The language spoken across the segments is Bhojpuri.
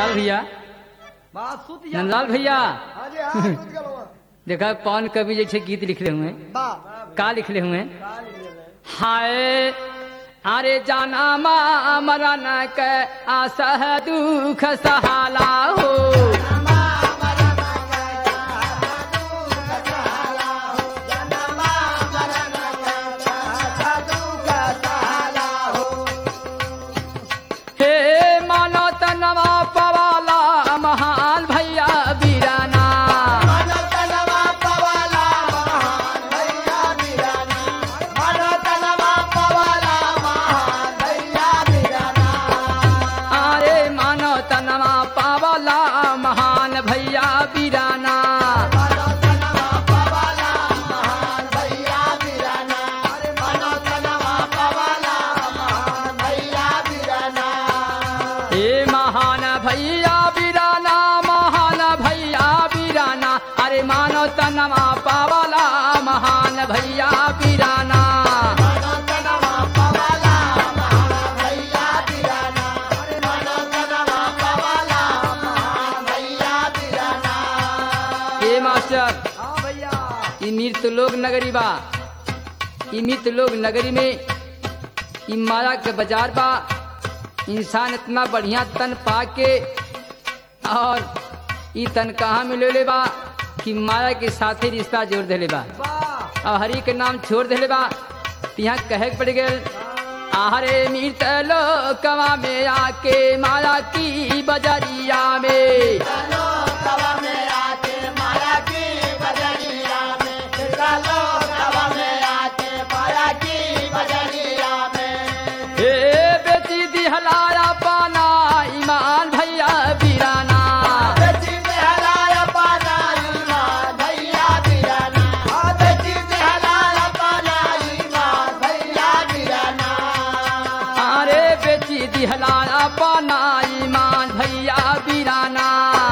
नंदलाल भैया बात सुत जा नंदलाल भैया हाँ जी हाँ सुत गलो देखा पवन कवि जैसे गीत लिखले हुए हैं। बा का लिखले हुए हैं? हाय अरे जाना मा मरन के आसह दुख सहाला हो हे मानो तनवा पवाला महान भैया बीराना अरे मानो तनवा पावला महान भैया बीराना हे महान भैया बीराना महान भैया बीराना अरे मानो तनवा पावला महान भैया बीराना हे मास्टर हाँ भैया ई मृत लोग नगरी बा ई मृत लोग नगरी में ई माया के बाजार बा इंसान इतना बढ़िया तन पा के और ई तन कहाँ मिले बा कि माया के साथे रिश्ता जोड़ देले बा बा अब हरि के नाम छोड़ देले बा त यहाँ कहे के पड़ गए आहरे मृत लोकवा में आके माया की बजरिया में हे बेटी दिहलाया पाना ईमान भैया बीराना अरे बेटी दिहलाया पाना ईमान भैया बीराना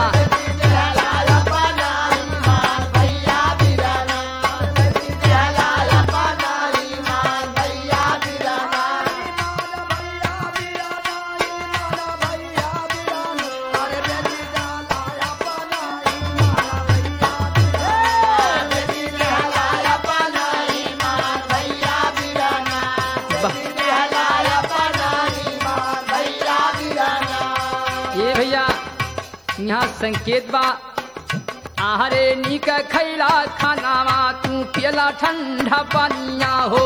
ये भैया यहाँ संकेत बा आहरे नीक खैला खानावा तू पियला ठंडा पानिया हो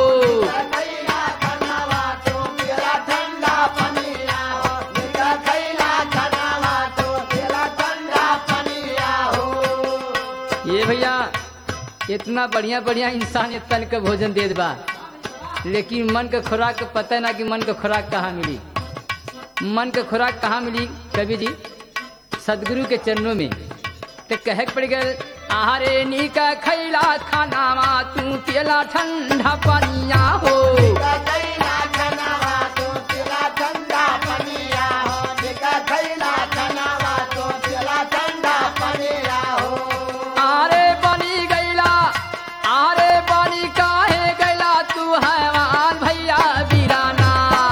ये भैया इतना बढ़िया बढ़िया इंसान तन के भोजन देत बा लेकिन मन के खुराक के पता ना कि मन के खुराक कहाँ मिली मन के खुराक कहाँ मिली कवि जी सदगुरु के चरणों में तो कहे के पड़ गए आहारे नीका खैला खानावा तू पियला ठंडा पानिया हो आरे बनी गैला आरे बनी काहे गैला तू हैवान भैया बीराना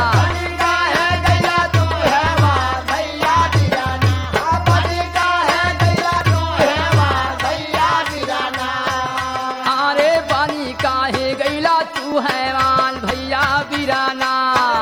आरे बनी काहे गैला तू हैवान भैया बीराना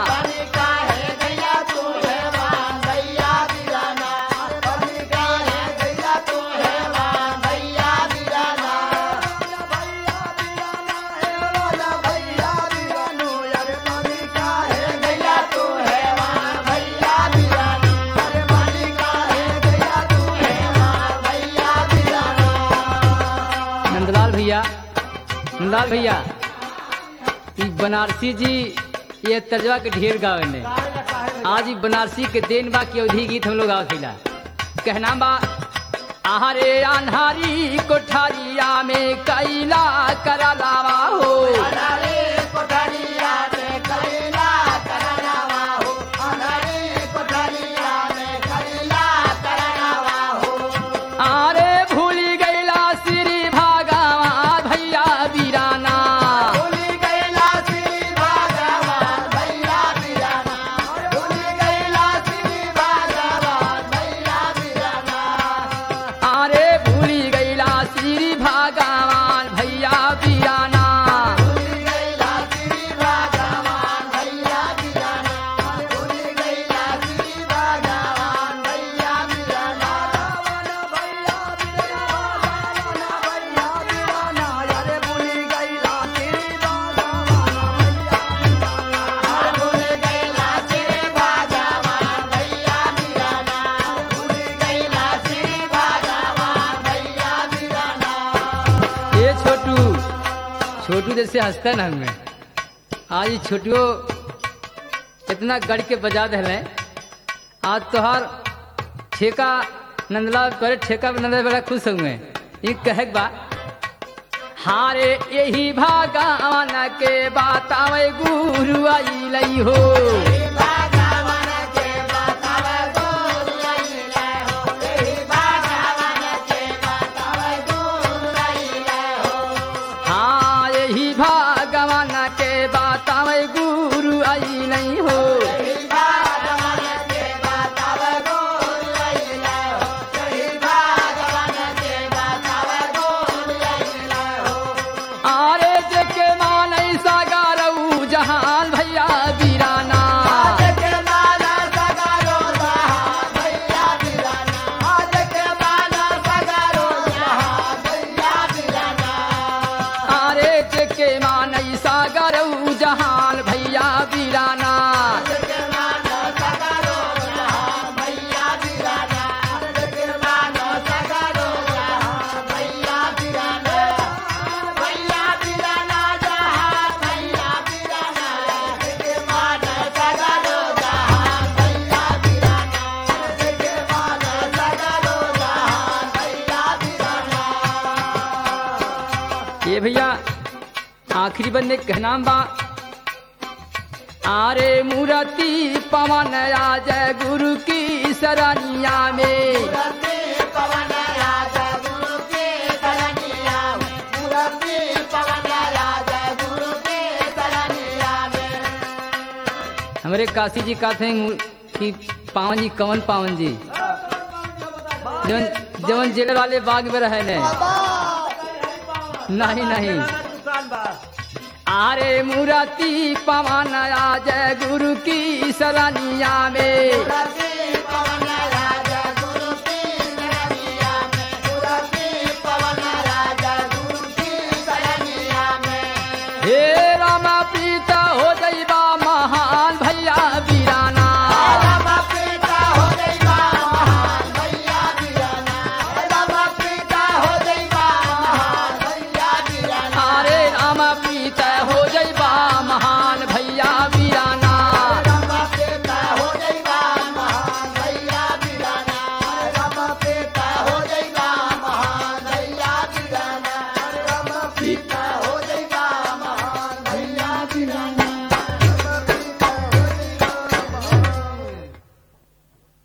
नंदलाल भैया नंदलाल भैया ई बनारसी जी ये तर्जवा के ढेर गावे ने आज ई बनारसी के देन बा की अवधि गीत हम लोग गावथिला कहना बा आहारे अनहारी कोठारिया में कैला करा लावा हो आरे भूली गैला श्री भागवा भैया बीराना छोटू जैसे हंसता ना हमें आज ई छोटुओ इतना गढ़ के बजा दिले आज तोहार ठेका नंदलाल करे ठेका पे नंदलाल बड़ा खुश हुए ये कहे के बा हारे यही भागवान के बतावे गुरु आई लई हो हाँ यही भगवान के बतावे गुरु आई नहीं हो आरे जेके मानई सागारऊ जहान भैया बीराना आरे जेके मानई सागारऊ जहान भैया बीराना ये भैया आखिरी बंदे का नाम बा आरे मूर्ति पवन राज गुरु की सरनिया में हमारे काशी जी का थे कि पावन जी कवन पावन जी जवन जवन जेल वाले बाग में रहे ने नहीं नहीं आरे मूर्ति पवन राज गुरु की सरनिया में